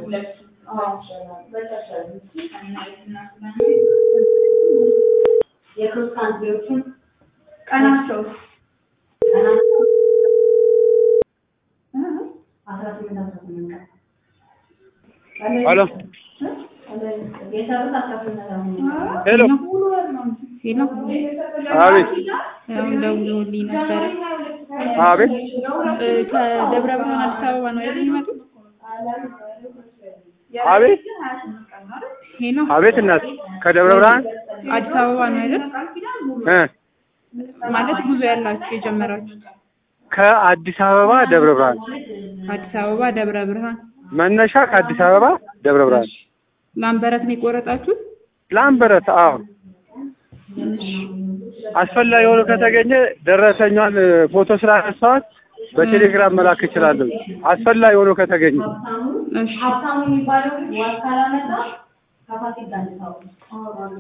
ሁለቱ የሶስት ካንትሪዎችን ቀናቸው ቀናቸው አስራ ስምንት አስራ ስምንት ቀን ሄሎ የሰሩት አስራ ስምንት አስራ ስምንት ቀን ሄሎ ሄሎ አቤት አሁን ደውለውልኝ ነበረ። አቤት እ ከደብረ ብርሃን አዲስ አበባ ነው አይደል የሚመጡት? አቤት ሄሎ አቤት እናት ከደብረ ብርሃን አዲስ አበባ ነው አይደል? እ ማለት ጉዞ ያላችሁ የጀመራችሁት ከአዲስ አበባ ደብረ ብርሃን አዲስ አበባ ደብረ ብርሃን መነሻ ከአዲስ አበባ ደብረ ብርሃን ላምበረት ነው የቆረጣችሁት? ላምበረት አዎ አስፈላጊ ሆኖ ከተገኘ ደረሰኛን ፎቶ ስላነሳኋት በቴሌግራም መላክ እችላለሁ አስፈላጊ ሆኖ ከተገኘ እሺ ሀብታሙ የሚባለው ዋስ ካላመጣ ከፋሲል ጋር እንድታወሩ